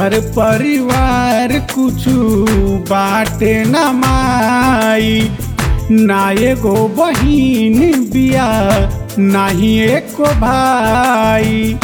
घर परिवार कुछु बाटे न माई ना एगो बहिन बिया नाही एको भाई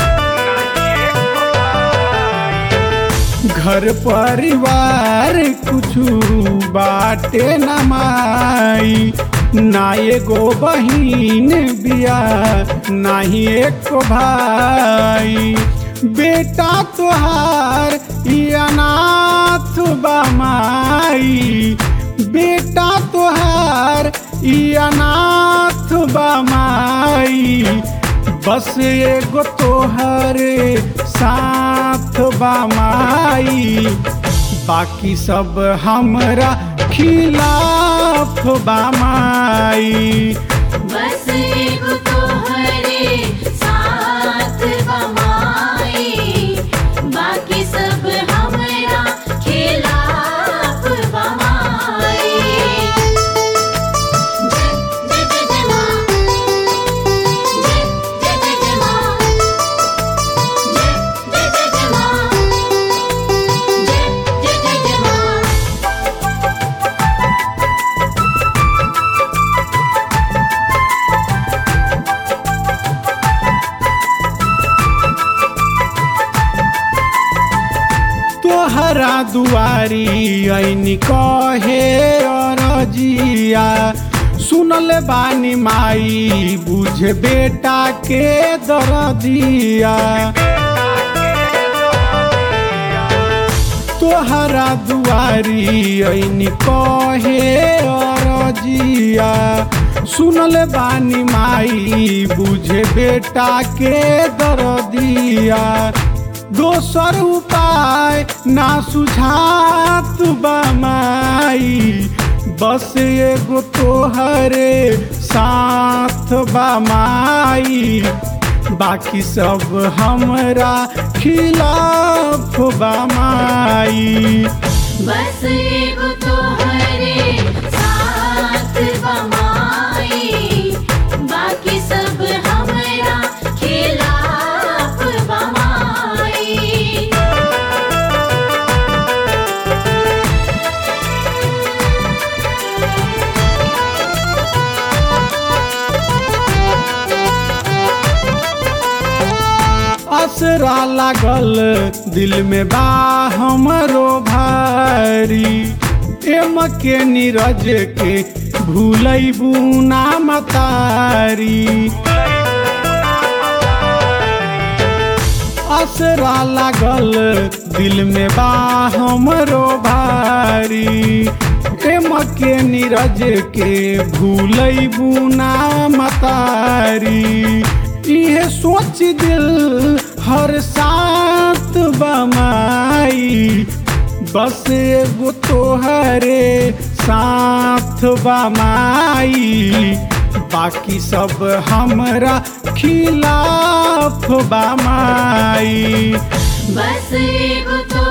घर परिवार कुछु बाटे न माई ना एगो बहिन बिया नाही एको भाई बेटा तोहार ई अनाथ बामाई बेटा तोहार ई अनाथ बामाई बस एगो तोहरे साथ बामाई बाकी सब हमरा खिलाफ बामाई बस एगो तोहरे साथ बमाई बाकी सब हमरा खिलाफ बमाई जय जय जय जय माँ जय जय जय जय माँ जय जय जय जय माँ जय जय जय जय माँ तोहरा दुआरी ऐनी कहे अरजिया सुनल बानी माई बुझे बेटा के दरदिया तोहरा दुआरी ऐनी कहे अरजिया सुनल बानी माई बुझे बेटा के दरदिया दोसर उपाय ना सुझात बामाई बस एगो तोहरे साथ बामाई बाकी सब हमरा खिलाफ बामाई बस एगो तोहरे साथ बमाई बाकी सब हमरा खिलाफ बमाई असरा लागल दिल में बा हमरो भारी एम के नीरज के भूलैबू ना मतारी असरा लागल दिल में बा हमरो भारी एम के नीरज के भूलैबू ना मतारी इहे सोच दिल हर साथ बमाई बस एगो तोहरे साथ बमाई बाकी सब हमरा खिलाफ बमाई बस एगो तो